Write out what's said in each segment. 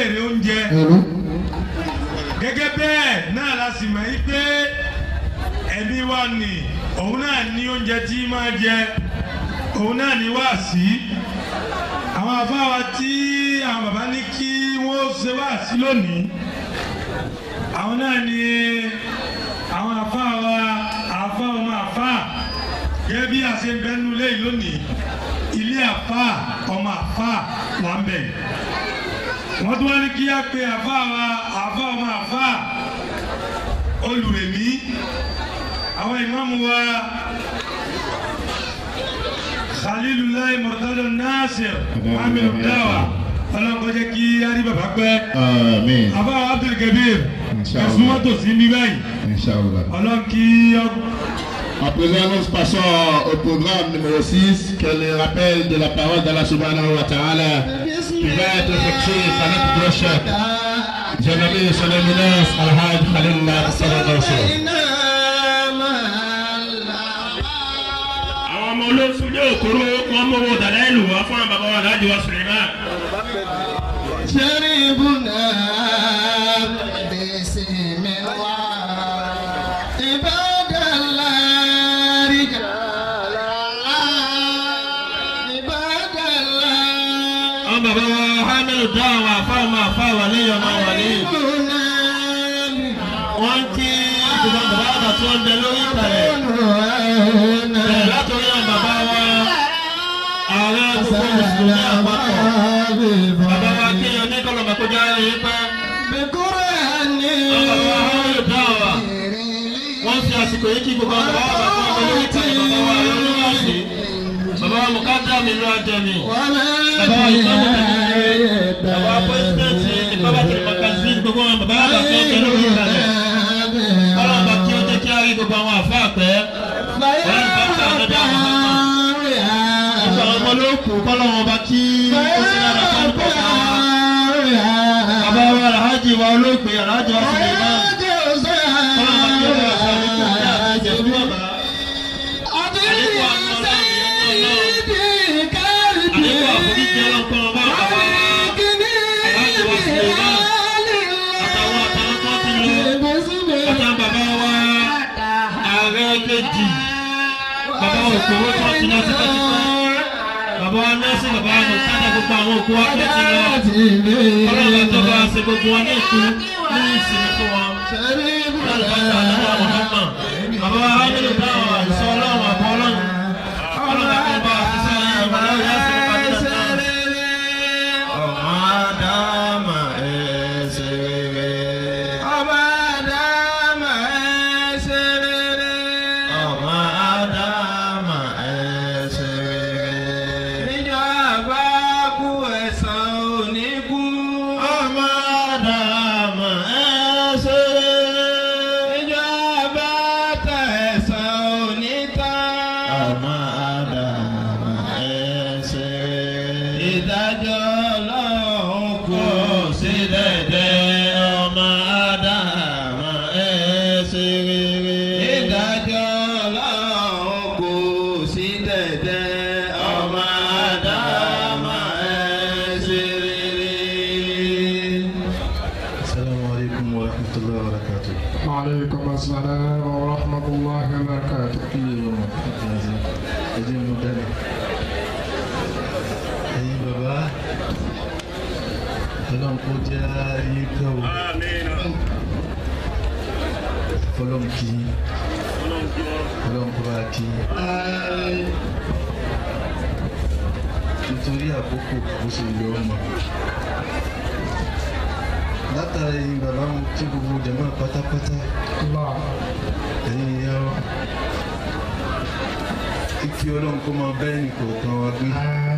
béèrè oúnjẹ Hello. gẹ́gẹ́ bẹ́ẹ̀ náà la sì mọ̀ yí pé ẹ̀mí wa nì òun náà ní oúnjẹ tí máa jẹ òun náà ní wáàsí àwọn afáwa tí àwọn bàbá ní kí wọ́n ṣe wáàsí lónìí àwọn náà ní àwọn afáwa àfa ọmọ àfa gẹ́gẹ́ bí àṣẹ bẹ́nu lé lónìí ilé àfa ọmọ àfa là ń bẹ̀ wọ́n tún wá ní kí á pe àfa wa àfa ọmọ àfa olùrèmí àwọn ìmáàmù wa khalilulayi murtado nasir aminu dawa ọlọ́nkọjẹ́ kí á rí bàbá pẹ́ Amen. àfa abdulkabir Inshallah. ẹ̀sùn mọ́tò sí ní báyìí Inch'Allah. ọlọ́nkí ọ. À présent, nous passons au programme numéro 6, qui est le rappel de la parole d'Allah subhanahu wa ta'ala, qui va être effectué par notre prochain. J'ai nommé son éminence Al-Hajj Khalilullah sallallahu alayhi wa sallam. àwọn ọmọ olóṣù ní òkúrò wọn mọwọ dàda ìlú wa fún àwọn bàbá wa láti wá Suleiman. شربنا بسم الله عباد الله رجال الله عباد الله àwọn bàbá wa hamilu dá àwọn afáwọn afáwọn lẹ́yìn ọmọ wọn lẹ́yìn. شربنا wọ́n kí ìdùnnú bàbá àgbà tí wọ́n ń bẹ lórí ìkàlẹ̀. bẹ̀rẹ̀ látọ̀rí àwọn bàbá wa ààrẹ gbogbo mùsùlùmí àpapọ̀. bàbá wa kí ọ ní kọlọ̀mọ̀ kó já ẹyẹ pẹ́. àwọn bàbá wa hamilu dá wa. wọ́n fi àsìkò yìí kí gbogbo àwọn bàbá wa tí wọ́n bẹ lórí ìkàlẹ̀ bàbá wa lórí bàbá wa mùkádà mi ló àjẹmí. bàbá wa ìmáàmù tẹ̀lé bàbá wa pẹ́sidẹ̀ntì ìpábàtì mọ̀kàzí gbogbo àwọn bàbá wa tí wọ́n bẹ lórí ìkàlẹ̀. Ọlọ́run bá kí ó jẹ́ kí á rí gbogbo àwọn àfa àpẹ́. Ọlọ́run bá kí àwọn ọ̀dọ́ àwọn ọmọ. Ìgbà àwọn ọmọ ló kù kọ́lọ́run bá kí ó sì dára fún ọkọ̀ wa. Bàbá wa Alhaji wa olóògbé Alhaji wa Suleiman. Ọlọ́run bá kí ó bá aṣọ àlékún ní àti ìjẹ̀bú bàbá. Àlékún àwọn ọlọ́run ìyẹn náà lọ́wọ́. Àlékún àforíjì ọlọ́pàá ọba bàbá wa. Alhaji wa Suleiman. Àtàwọn àtàwọn tó ti lọ. Ọjà bàbá wa ààrẹ kejì bàbá òkòwò tó ti lọ tipẹ́tipẹ́ bàbá wa nọ́ọ̀sì bàbá wa nùkádà gbogbo àwọn òkú wa tó ti lọ ọlọ́run tó bá ṣe gbogbo wọn ní ìkú ní ìsinmi fún wọn lálùbáṣà àdúrà mọ̀ọ́mọ̀ bàbá wa hamilu dáhùn àìsọ ọlọ́run àbọ̀ ọlọ́run ọlọ́run tó bá ṣiṣẹ́ yẹn bàbá wa yá sí ìpàdé náà. ọmọ àdámà ẹ̀ ṣe rere. ọmọ àdámà ẹ̀ ṣe rere. ọmọ àdámà ẹ̀ ṣe rere. ọmọ àdámà ẹ̀ ṣe rere. Ìdájọ́ ọlọ́run kò kò sí dẹ́dẹ́ ọmọ àdámà ẹ̀ ṣe rere. Ìdájọ́ ọlọ́run kò sí dẹ̀dẹ̀ ọmọ àdámà ẹ̀ ṣe rere. السلام عليكم ورحمة الله وبركاته. وعليكم السلام ورحمة الله وبركاته ẹ̀yin mo dáná ẹ̀yin bàbá ọlọ́run kó jẹ́ ayé pẹ́ o ọlọ́run kì í ọlọ́run kó bá kì í nítorí àkókò bó ṣe lọ ọmọ látara ẹ̀yin bàbá mo kí gbogbo jẹ̀mọ́ pátápátá الله ẹ̀yin ìyá wa kíkí ọlọ́run kó máa bá ẹnì kọ̀ọ̀kan wa gbé.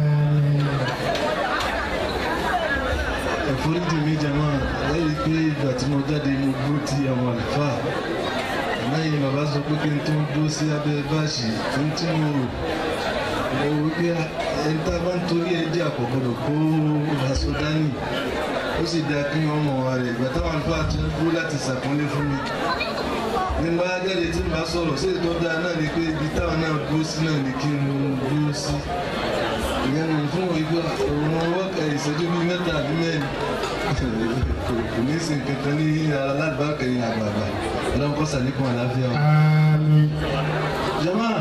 ẹ̀fọ́ríjì mi jẹ̀mọ́ lẹ́yìn pé ìgbà tí mo jáde mo gbó ti àwọn àlùfáà lẹ́yìn bàbá sọ pé kí n tó dó sí abẹ́ báàṣì fún tí mo rò mo rò wípé ẹni tá a bá ń torí ẹ jẹ́ àkọ́gbọ́dọ̀ kó aṣọ dání ó sì dáa kí wọ́n mọ̀ wá rẹ̀ ìgbà táwọn àlùfáà ti ń dúró láti ṣàpọ́nlé fún mi ní bá jáde tí n bá sọ̀rọ̀ sí ètò dáa náà ni pé ibi táwọn náà dúró sí náà ni kí n dúró sí ìyẹn nù fún ìgbà òun wọ́ọ̀kà ìṣẹ́jú bíi mẹ́ta àbí mẹ́rin kò ní sin kankan ní alábàákẹ́ yìí àgbààgbà ọlọ́run kọ́ sàlékún àlàáfíà o. Àmín. jama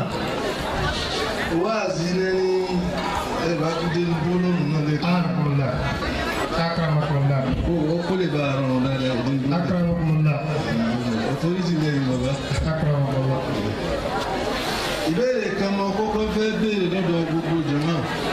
wáàzí lẹ́ni ẹ bá tún dé gbólóhùn náà lẹ́kọ̀ọ́. Akramakumullah. Akramakumullah. ó ó kó lè bá ara rùn dáadáa ìdí gbólóhùn. Akramakumullah. ọ̀tọ́rìtì lẹ́yìn bàbá. Akramakumullah. ìbéèrè kan mọ kókó fẹ́ béèrè lọ́dọ̀ gbogbo jama.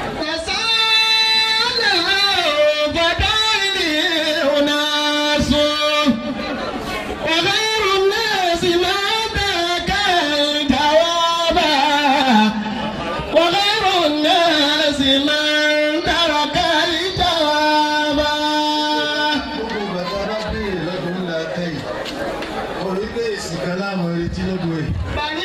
gbogbo bàtà bá béèrè lọ́dọ̀ ńlá kẹ́yìn. mo rí pé èsì kan láàmú retí lọ́dọ̀ ẹ̀.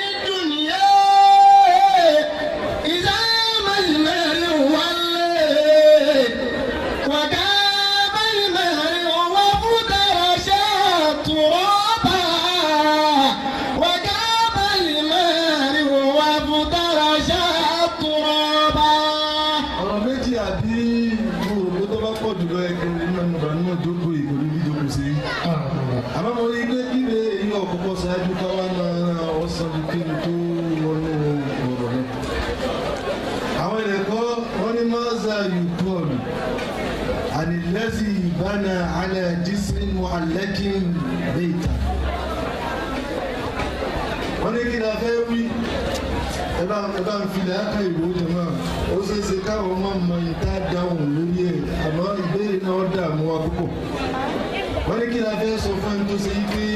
ọ̀rọ̀ méjì àbí gbòòrò tó bá pọ̀ jùlọ ẹgbẹ́ nínú ìbànújẹ́ jókòó ìkòlí bí jókòó sí. Akramakumullah. àmọ́ mo rí i pé kíbe èyí ọ̀kọ́kọ́ ṣáájú káwá máa ọ̀sán ju kí ni tó wọnú ọ̀rọ̀ náà. àwọn ẹ̀kọ́ wọ́n ní mọ́sá yukọ́ọ̀lù ànilẹ́sì ìbánà alẹ́ jísìn muhallakin bẹ́ẹ̀ta. wọ́n ní kí ni a fẹ́ wí ẹ bá ẹ bá ń filẹ̀ aka ìwò jẹ̀mọ́ ó ṣeé ṣe káwọn máa mọ ìta dáhùn lórí ẹ̀ àmọ́ ìbéèrè náà dààmú wa púpọ̀ wọ́n ní kí la fẹ́ sọ fún ẹni tó ṣe yí pé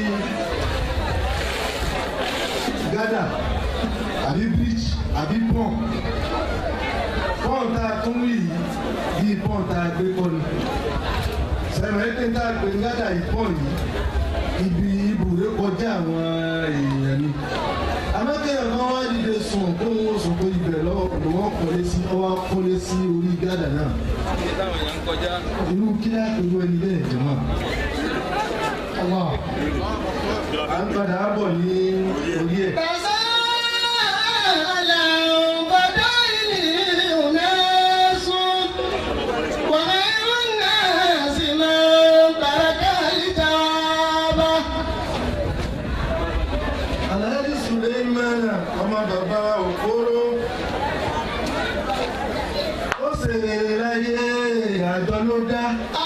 gádà àbí bíríjì àbí pọ́n pọ́n tá a tún rí yìí bíi pọ́n tá a gbé kọ́ ni sẹ́mi ẹ̀ tẹ́ tá a gbé gádà yìí pọ́n yìí ibi ibùdó kọjá àwọn èèyàn ni amákẹ́yọ̀ kan wá dìde sùn kó ń wọ́n sùn pé ibẹ̀ lọ́wọ́ ló wọ́n kọ́lé sí ọwọ́ kọ́lé sí orí gádà náà irú kílá irú ẹni bẹ́ẹ̀ jọ̀mọ́ Allah. à ń padà bọ̀ ní orí ẹ̀. Alhaji Suleimana ọmọ bàbá Òkóró ó ṣèrè láyé àjọ ló dá.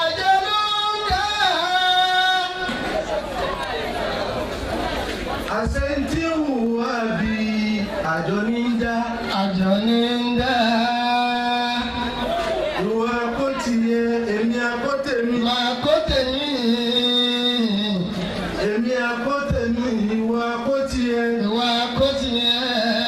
àṣẹ tí ń wùwá bí àjọ ní ń dá. Àjọ ní ń dá. ìwà kó tiẹ̀ èmi àkó tèmi. Màá kó tèmi. èmi àkó tèmi ìwà kó tiẹ̀. Ìwà kó tiẹ̀.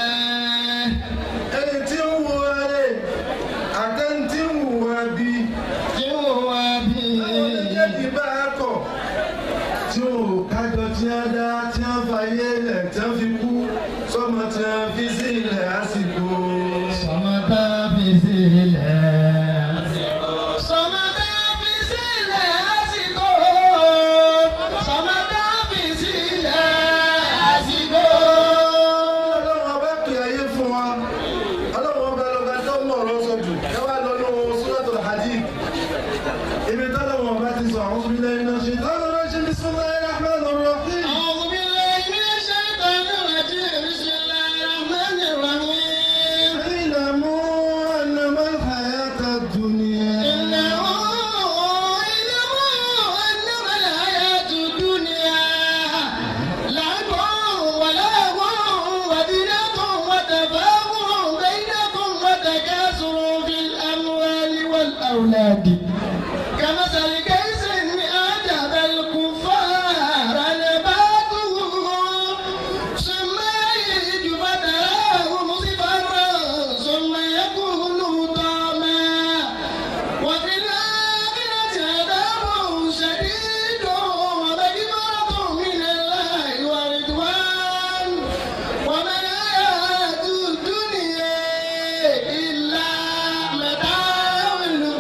ẹni tí ń wùwá rẹ̀ àtẹni tí ń wùwá bí. Tí ó wá bí. àwọn méjèèjì bá a kọ̀ tí ò kájọ tí a dá tí a fàyè lẹ̀ tí a fi kú sọ́mọ tí a fi sílẹ̀ àsìkò. Sọmọdá fi sílẹ̀. Sọmọdá fi sílẹ̀ àsìkò. Sọmọdá fi sílẹ̀ àsìkò. ọlọ́run ọba pè ayé fún wa ọlọ́run ọba lọ́ba tó mọ̀ ọ̀rọ̀ sọ jù ẹ wá lọ nínú suratul hadid ibi tọ́lọ́run ọba ti sọ àwọn òbí lẹ́yìn náà ṣe tọ́lọ́run náà ṣe bismillahir rahmanir rahim. أعوذ بالله من الشيطان الرجيم بسم الله الرحمن الرحيم اعلموا أنما الحياة الدنيا إنه إنه إنما الحياة الدنيا لعب ولهو وزينة وتفاخر بينكم وتكاثر في الأموال والأولاد كمثل كيس أعجب الكفار نباته ثم يهج فتراه مصفرا ثم يكون طعما وفي الآخرة عذاب شديد ومغفرة من الله ورضوان وما الحياة الدنيا إلا متاع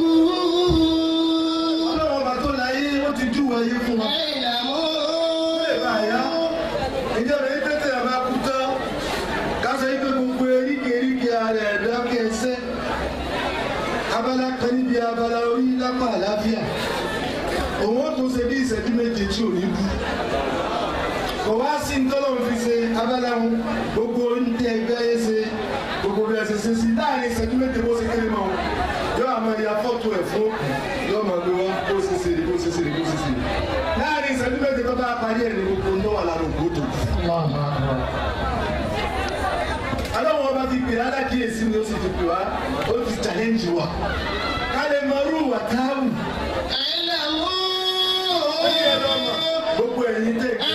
الغرور ọlọ́run ọba tó láyé ó ti júwe ayé fún wa. ó lè bá a yá ìjọba yìí tètè àbá kú tán kásán yìí pé gbogbo eríkèéríkèé ara ẹ̀dá kẹsẹ́ abala kan níbi abala orí lápá àlàáfíà òun tó ṣe bí ìṣẹ́jú méje tí ò ní kú kò wá sí ntọ́lọ́ fi ṣe abẹ́lẹ́hùn gbogbo ní ẹgbẹ́ ayé ṣe gbogbo bí ẹ ṣe ṣe sí láàrin ìṣẹ́jú méje bó ṣe kéré mọ́ yóò àmọ́ ìyá fọ́tò ẹ̀ fún yóò máa gbé wá bó ṣe ṣe rí bó ṣe ṣe rí bó ṣe ṣe rí láàrin ìṣẹ́jú méje tó bá parí ẹ̀ ní gbogbo ń wà lára òkú tó aláwọ̀ ọba ti pè alákìyèsí ni ó sì ti pè wá ó ti challenge wa ká lè mọ irú wà táwù ó ní ẹ̀rọ ọmọ gbogbo ẹ̀yin tẹ̀ kí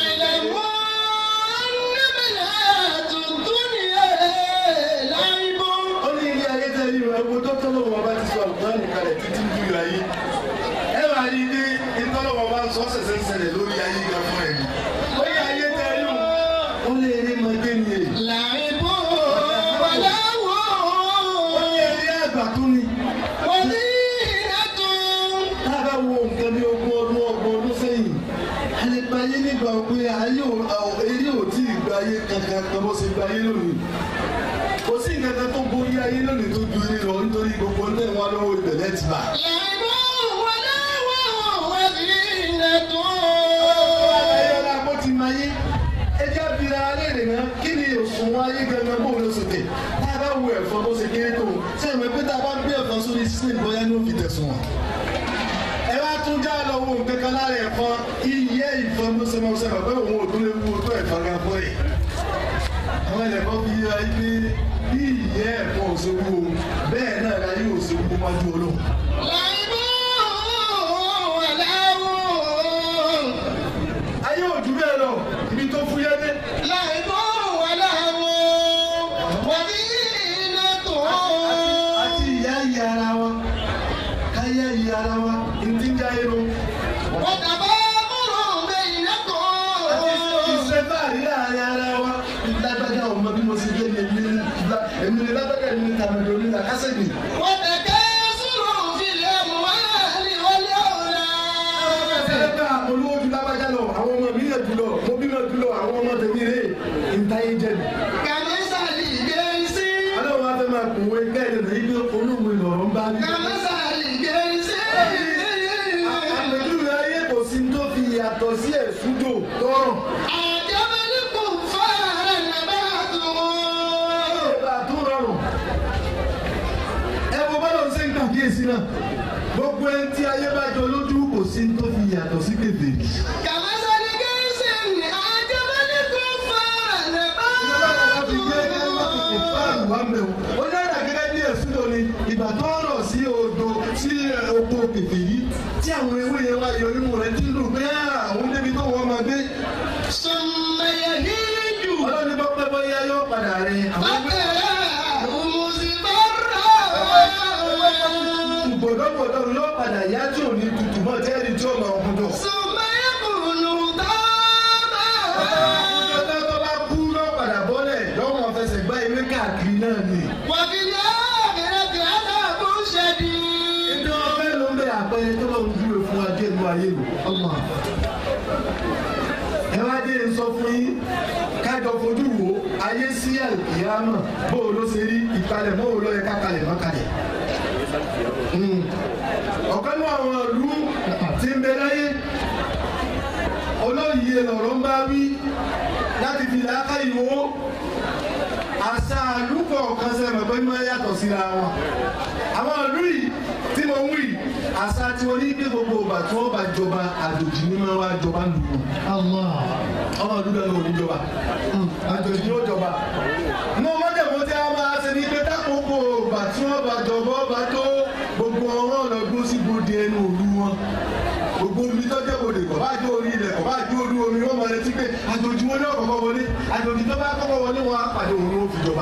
ó ní ilé ayé tẹ̀ yìí rẹ̀ gbogbo tó tọ́lọ́wọ́ ọba ti sọ àlùkò nìkalẹ̀ títí ń dúró ayé ẹ wà ní ilé ìtọ́lọ́wọ́ ọba sọ ṣẹ̀ṣẹ̀ ń ṣẹlẹ̀ lórí ayé gan fún ẹ̀mí ó ní ayé tẹ̀ yìí ó lé eré mọ́gé ni èyí ó ní eré àgbà tó ni tá a bá wo nǹkan bí ogún ọdún ọgbọ̀n ọdún sẹ́yìn a lè gba ayé nígbà pé ayé ò ò- eré ò tí ì gba ayé kankan kan bó ṣe gba ayé lónìí kò sí nǹkan kan tó borí ayé lónìí tó ju eré lọ nítorí gbogbo ní ẹ̀wọ̀n lọ́wọ́ ìbẹ̀lẹ̀ ti bà. ayé ọlá bó ti máa yé ẹjẹ́ abira aléèrè náà kí ni òṣùwọ̀n ayé gangan bó ló sòkè tá a bá wo ẹ̀fọn bó ṣe kéré tó ṣé ìwé pé tá a bá gbé ẹ̀fọn sórí sílẹ̀ bóyá ní òfin tẹ̀sùn wọn. ẹ wá tún já lọ wo nǹkan kan lára ẹ̀fọn iye ìfọn bó ṣe máa ṣe bàbá òun ò tún lè wú tó ẹ̀fọn gan fún ẹ̀. àwọn ẹ̀fọn fi yé ayé pé bí ìyẹ́ ẹ̀fọn ò ṣe wú o bẹ́ẹ̀ náà la yóò ṣe wú wájú olóhùn. ayé ò jù bẹ́ẹ̀ lọ ibi tó fúyẹ́ dé. àti ìyá ìyá ara wa káyá ìyá ara wa ntí ń já irun. iṣẹ́ báàrí láàrin ara wa lágbájá ọmọ bí mo ṣe dé ní èmi ní ìgbà èmi ní lágbájá èmi ní tàbí omi là kásẹ̀ mi. ẹ bá olówó ju lágbájá lọ àwọn ọmọ mi yẹ jùlọ mo bímọ jùlọ àwọn ọmọ tèmi rè ntáyé jẹ mi. ọlọ́run wa fẹ́ máa kùnwé kẹ́hìn lè ní olóhùn ìlọ̀rọ̀ ń bá mi. àpèjúwe ayé kò sí tó fi yàtọ̀ sí ẹ̀sùjò tọrọ. ìgbà tó rọrùn. ẹ wo bọ́lá ń ṣe ń kàkíyèsí náà gbogbo ẹni tí ayé bá jọ lójú kò sí tó fi yàtọ̀ sí kèfèrí. ó dára gẹ́gẹ́ bí ẹ̀sùn tó ní ìgbà tó rọ̀ sí odò sí oko kèfèrí tí àwọn ewé yẹn wá yọ nínú rẹ̀ tí ń dùn pé àwọn débi tó wọ́n máa gbé. ọlọ́ni bọ́ pẹ́ bọ́yá yóò padà rẹ̀ àwọn ẹgbẹ́ gbọdọgbọdọ yóò padà yá tí ò ní tutù mọ́ tẹ́rì tí ó máa ń kúndọ̀. ọjọ́ tó bá kú yóò padà bọ́lẹ̀ yóò máa fẹsẹ̀ gbá ewé káàkiri náà ni. Ètò ọ̀fẹ́ ló ń bẹ àpẹẹrẹ tó lọ́n dúró fún wa díẹ̀ nínú ayé lò. Ẹ wá dé sọ fún yín kájọ fojú wo ayé sí àlùkìyámà bó o ló ṣe rí ìpalẹ̀ mọ́ o ló yẹ ká kalẹ̀ mọ́ kalẹ̀. Mm. Ọ̀kan ní àwọn ìlú tí ń bẹ láyé olóyè lọ̀rọ̀ ń bá wí láti fi làákà ìwò àṣà àlùkò kan sẹ́nu pé ní wọ́n yàtọ̀ síra wọn. àwọn ìlú yìí tí mo ń wí àṣà tí wọ́n ní gbé gbogbo ìgbà tí wọ́n bá jọba àjòjì ní máa wá jọba lù ú. ọmọ ìlú bẹ́ẹ̀ ló ní jọba àjòjì ní ó jọba. inú mọ́tẹ̀mọ́ tí a máa ṣe ní pé tákòókò ìgbà tí wọ́n bá jọba ọba tó gbogbo ọ̀rọ̀ ọ̀nà gbó sí gbòde ẹnu òlu wọn gbogbo omi tọ́jú òde kò bá jó orí ilẹ̀ kò bá jó orí omi wọ́n máa retí pé àjòjì wọn ní ọ̀kọ̀ọ̀kọ̀ wọlé àjòjì tó bá kọ́kọ́ wọlé wọn á pàdé òun ló fi jọba.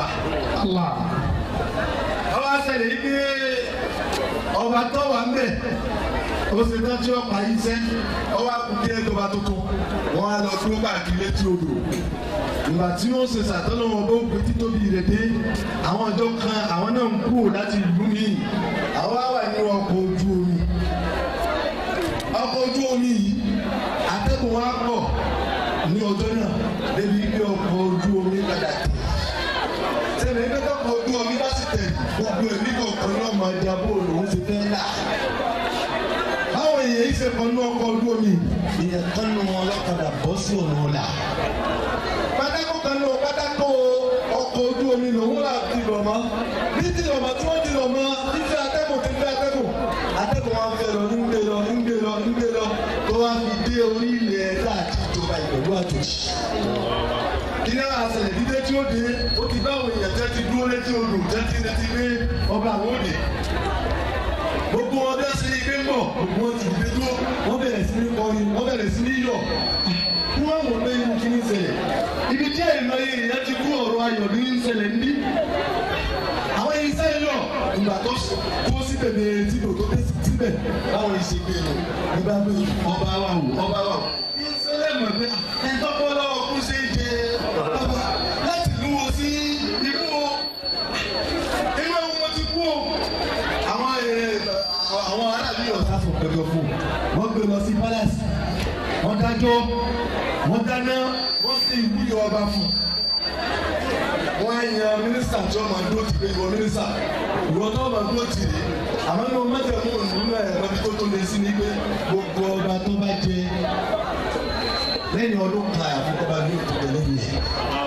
ọba ṣẹlẹ̀ yìí pé ọba tó wà ń bẹ̀ ó ṣe tán tí wọ́n pa yín sẹ́ ọba kùkí ẹjọba tuntun wọ́n á lọ dúró káàkiri létí odò ìgbà tí wọ́n ṣe ṣàtọ́nà wọn bó gbé títóbi rẹ̀ dé àwọn ọjọ́ kan àwọn náà ń kú láti ìlú mi àwọn á wà nínú ọkọ̀ ojú omi ọkọ̀ ojú omi yìí atẹ́gùn wa pọ̀ ní ọjọ́ náà débi pé ọkọ̀ ojú omi padà tẹ̀ sẹ́ni ẹgbẹ́ tọ́kọ̀ ojú omi bá sì tẹ̀ gbogbo ẹ̀mí kọ̀ọ̀kan náà máa di abó òun ti fẹ́ là báwọn èèyàn yìí ṣe kan ní ọkọ̀ ojú omi ìyẹn kan ní wọn lọ́kadà bọ́ sí ọ̀nà ọ̀la pátákó kan ní pátákó ọkọ̀ ojú omi lòun là ti rọ̀ mọ́ ní ti rọ̀ mọ́ tí wọ́n ti rọ̀ mọ́ fífẹ́ atẹ́gùn ti fẹ́ atẹ́gùn atẹ́gùn wọn fẹ́ lọ ń gbé lọ ń gbé lọ ń gbé lọ tó wá fi dé orí ilẹ̀ láti ìjọba ìpẹ̀lú àjòjì kí ni àwọn àṣẹlẹ̀ dídé tí ó dé ó ti bá àwọn èèyàn tẹ́ ti dúró létí odò tẹ́ ti retí pé ọba àwọn òde gbogbo wọn bẹ́ẹ̀ sí ilé ń bọ̀ gbogbo wọn ti dìde dúró wọ́n bẹ̀rẹ̀ sí ní kọrin wọ́n bẹ̀rẹ̀ sí ní yọ̀ kí wọ́n wọ̀ pé inú kí ní ṣẹlẹ̀ ibi tí àìmọye èèyàn ti kú ọ̀rọ̀ ayọ̀ ní ń ṣẹlẹ̀ ń bí àwọn yìí sẹ́yìn yọ̀ ìgbà tó kó sí bèbè tí kò tó dé síbẹ̀ báwọn yìí ṣe gbé lọ nígbà pé ọba wa wò ọba wa wò ìṣẹ̀lẹ̀ mọ̀ pé ẹ̀ńtọ́pọ̀ lọ́wọ́ kú sí ìdè ọba láti lú wo sí ikú o inú ẹ̀wọ̀n mo ti kú o àwọn àwọn aráàlú yóò sáfò pẹ̀lú fún wọ́n gbé lọ sí palace wọ́n dájọ́ wọ́n dáná wọ́n sì wúyọ ọba fún wọ́n á yan mínísítà tí wọ́n máa dúró tì pé ìwọ mínísítà ìwọ tó máa dúró tì rí àmọ́ ní wọ́n mẹ́tẹ̀ẹ́ mú nínú ẹ̀ lọ́bi tó tó lé sí ni pé gbogbo ọba tó bá jẹ lẹ́yìn ọdún kan àfikọ́ba ní òtún lẹ́yìn ẹ̀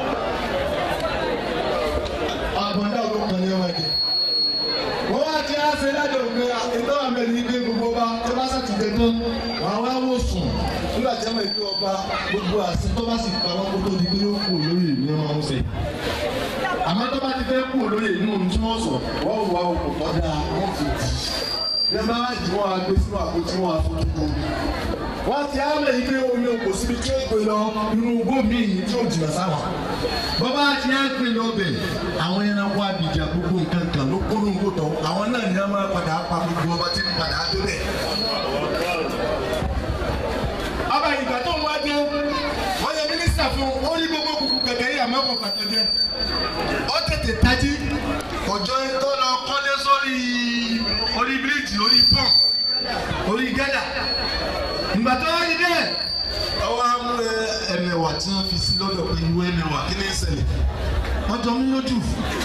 àgbọ̀ndà ọdún kan ní ọmọdé wọ́n wá ti á ṣe lájọ òkè ìtọ́ àmẹ́rin ní pé gbogbo ọba tó bá sàtìjẹ tán wọ́n wá wò sùn nígbà tí wọ́n ìpín ọba gbogbo àṣẹ tó bá sì pa wọ́n kó tó di pé ó kú olóyè ní ọmọ ọ̀hún ṣe. àmọ́ tó bá ti fẹ́ kú olóyè inú ohun tí wọ́n sọ wọ́n wà òkú kọ́dà wọ́n fi jì. bí wọ́n bá wá jì wọ́n á gbé sínú àpótí wọn àfojúkú. wọ́n ti á mẹ́rin pé omi òkò síbi tí ó gbé lọ inú igbó míì tí ó jìnnà sáwọn bọ́bá ti á pè lọ́bẹ̀ àwọn ẹranko abidjan gbogbo nǹkan kan ló kóró nǹkó tán àwọn náà ní wọn máa padà pa gbogbo ọba tí ń padà tó bẹ̀. ọba ìgbà tó ń wá dé wọ́n yẹ mínísítà fún ó rí gbogbo kùkù kẹ̀kẹ́ yìí àmọ́ kò pàtó jẹ. ó tètè tají ọjọ́ tó lọ kọ́lé sórí orí bíríìjì orí pọ́n orí gẹ́dà ìgbà tó wá rí bẹ́ẹ̀ ọwọ́ amú ẹ̀mẹ̀wà tí wọ́n fi sí lọ́dọ̀ pé ìwé ẹ̀mẹ̀wà kí ni ń ṣẹlẹ̀ wọ́n jọ mí lójú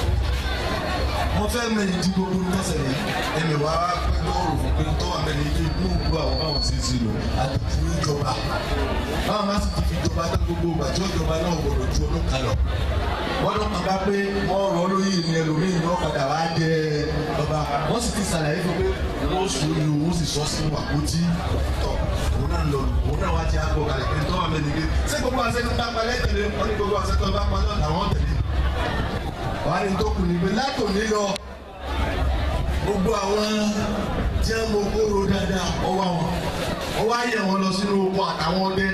mo fẹ́ mẹ́rin tí gbogbo ń tọ́sẹ̀lẹ̀ ẹ̀mẹ̀wà pé lọ́rùn fún pé tọ́wọ́ mẹ́rin ilé inú òkú àwọn báwọn ṣe sí lò àti ìjọba báwọn bá sì ti fi ìjọba dá gbogbo ìgbà tí ìjọba náà gbọdọ̀ ju olóka lọ wọ́n lọ́ kàn bá pé wọ́n rọ́ lóyè ní ẹlòmíì ní ọ̀kadà wá jẹ ọba wọ́n sì ti ṣàlàyé fún pé wọ́n sùn ní òun sì sọ sínú àpótí tọ̀ òun náà lọ òun náà wá ti àgbo kalẹ̀ pé tọ́wọ́ mẹ́rin ilé ṣé gbogbo àṣẹ tó bá palẹ̀ tẹ̀lé wọ́n ní gbogbo àṣẹ tó bá palẹ̀ làwọn tẹ̀lé wàá ní tó kù ní pé látòní lọ gbogbo àwọn tí wọ́n mọ kóró dáadáa ọwọ́ àwọn wọ́n wá yẹ̀ wọ́n lọ sínú oko àtàwọn ọdẹ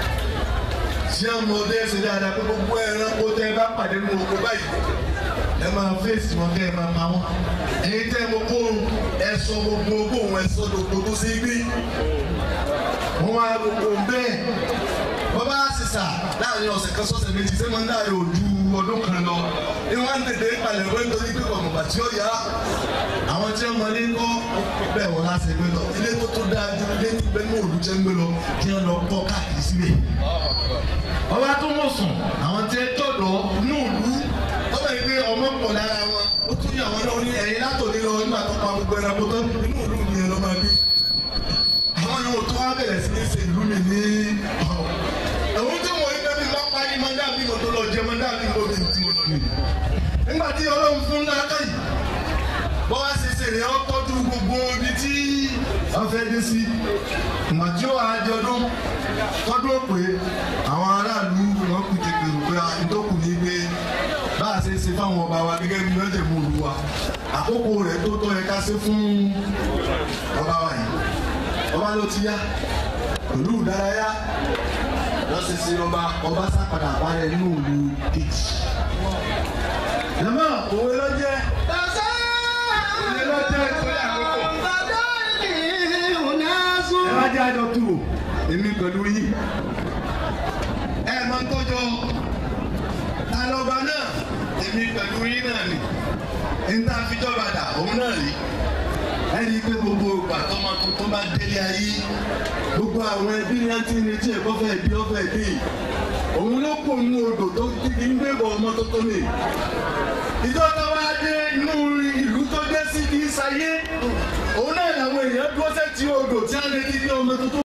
tí wọ́n mọ ọdẹ ṣe dáadáa pé gbogbo ẹranko tẹ́ ẹ bá pàdé nínú oko báyìí ẹ máa fèsì wọn kẹ́ ẹ máa pa wọn èyí tẹ́ ẹ mọ kóró ẹ sọ gbogbo ogún òun ẹ sọ gbogbo tó sí gbé wọ́n wá gbogbo bẹ́ẹ̀ wọ́n bá sísà láàrin ọ̀sẹ̀ kan sọ́sẹ̀ méjì sẹ́wọ́n ń dáre ojú ọdún kan lọ ní wọ́n ń tètè palẹ̀ wọ́n nítorí pé kọ̀mọ̀gbà tí ó yá àwọn tí wọ́n mọlé ńkọ́ bẹ́ẹ̀ wọ́n láti gbé lọ ilé tó tó dáa ju ilé tí bẹ́ẹ̀ ní òòlù jẹ́ ń gbé lọ kí wọ́n lọ kọ́ káàkiri síbẹ̀. ọba tó mọ̀ sùn àwọn tí ẹ tọ̀dọ̀ ní òòlù ó bẹ̀rẹ̀ pé ọmọ pọ̀ lára wọn ó tún yà wọn náà ní ẹ̀yìn látòlé lọ nígbà tó pa gbogbo ẹranko tó inú òòlù ni ẹ lọ́ máa gbé àwọn yòówù tó wá bẹ̀rẹ̀ sí ní ṣe ìlú mi ní ẹ̀wọ̀n tí mo ń dẹ́bi máa pa ní mọ́ndà bí mo tó lọ jẹ mọ́ndà bí mo bí tí mo lọ ní. nígbà tí ọlọ́run fún láàkà yìí bọ́ wá ṣe ṣe rẹ̀ ọ́ tọ́jú gbogbo ibi tí wọ́n fẹ́ dé sí. ìgbà tí ó wà á di ọdún tọ́dún òpè àwọn aráàlú wọn kù tètè rò pé ìtòkù ní gbé bá a ṣe ṣe fáwọn ọba wa gẹ́gẹ́ bí wọ́n jẹ̀ mú olú wa àkókò rẹ̀ tó tọ́ yẹ ká ṣe fún ọba wa yìí ọba ló ti yá pẹ̀lú ìdárayá wọ́n ṣe ṣe ọba ọba sápadà balẹ̀ nínú ìlú kejì. Jàmá òwe ló jẹ́. Òwe ló jẹ́ ìpínlẹ̀ àkókò. Ẹ bá jẹ́ àjọ tù wò, èmi pẹ̀lú yìí. Ẹ máa ń tọ́jọ́ alọ́ba náà, èmi pẹ̀lú yìí náà ni. Níta àfijọba dà, òun náà rí ẹni pé gbogbo ìgbà tọmọ tuntun bá délé ayé gbogbo àwọn ẹbí ní ẹtí ní tí ẹ̀kọ́ fẹ́ bí ọfẹ́ bí òun ló kó inú odò tó kíkí ń gbébọ̀ ọmọ tó tó mi. ìjọba wa dé inú ìlú tó dé sí kì í sáyé òun náà làwọn èèyàn dúró sẹ́tì odò tí a lè ti gbé ọmọ tuntun.